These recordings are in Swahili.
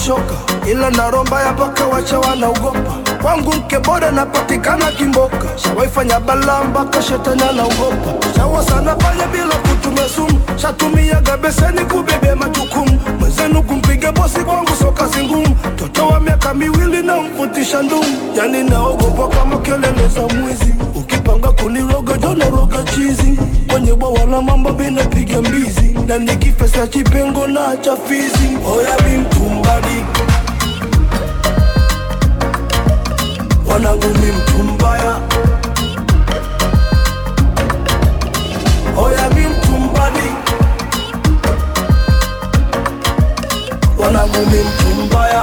shoka, ila naromba ya paka wacha wanaogopa. Kwangu mke bora napatikana Kimboka, shawaifanya balaa mpaka shetani anaogopa. Shawa sana fanya bila kutumia sumu, shatumiaga beseni kubebe majukumu. Mwenzenu kumpiga bosi kwangu so kazi ngumu, mtoto wa miaka miwili na mvutisha ndumu, yani naogopa kama kelele za mwizi. Ukipanga kuniroga jona roga chizi, kwenye bwawa la mambo binapiga mbizi, na nikifesa chipengo na chafizi. Oya mi mtumbadi wanangu mi mtu mbaya, oya mi mtu mbadi, wanangu mi mtu mbaya.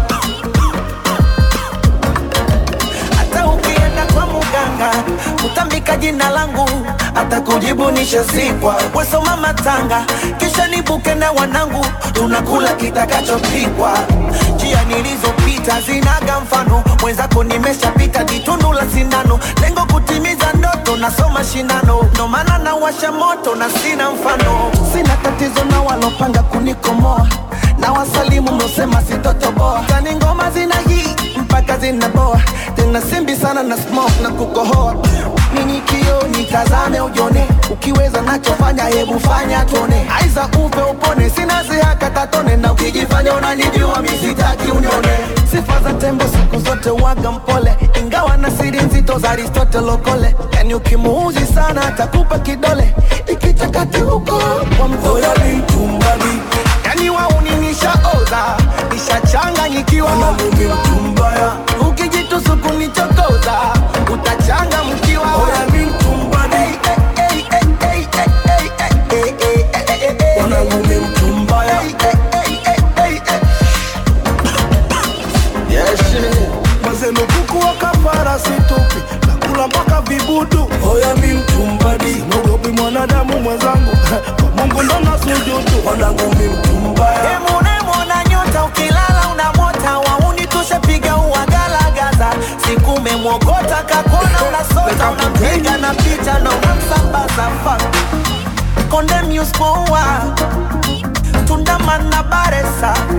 hata ukienda kwa muganga utambika jina langu hata kujibu nishazikwa wesoma matanga kisha nibuke na wanangu tunakula kitakachopikwa njia nilizopita zinaga mfano mwenzako nimeshapita jitundu la sindano lengo kutimiza ndoto nasoma shindano ndo maana nawasha moto na sina mfano sina tatizo na walopanga kunikomoa na wasalimu mlosema sitotoboa kani ngoma zina hii mpaka zinaboa tena simbi sana na smoke na kukohoa nini kio nitazame ujone ukiweza nachofanya hebu fanya tuone aiza upe upone sina sihaka tatone na ukijifanya unanijua misitaki unione sifa za tembo siku zote waga mpole ingawa na siri nzito za aristotle okole yani ukimuuzi sana atakupa kidole ikichakati huko kwa mtoto Oya mi mtu mbadi, yani wauni nishaoza nishachanganyikiwa wanangu mi mtu mbaya, ukijitusu kunichokoza utachanga mkiwa oya mi mtu mbadi, wanangu mi mtu mbaya. Mazenu kuku wa kafara situpi nakula mpaka vibudu. Oya mi mtumbadi, mogopi mwanadamu mwenzangu kwa Mungu ndo nasujudu. Wanangu mi mtumbaya, Emunemona nyota ukilala unamota wauni tushapiga uwagalagaza siku umemwokota kakona unasota unampiga na picha na unamsambaza fa konde muspoa tundamana baresa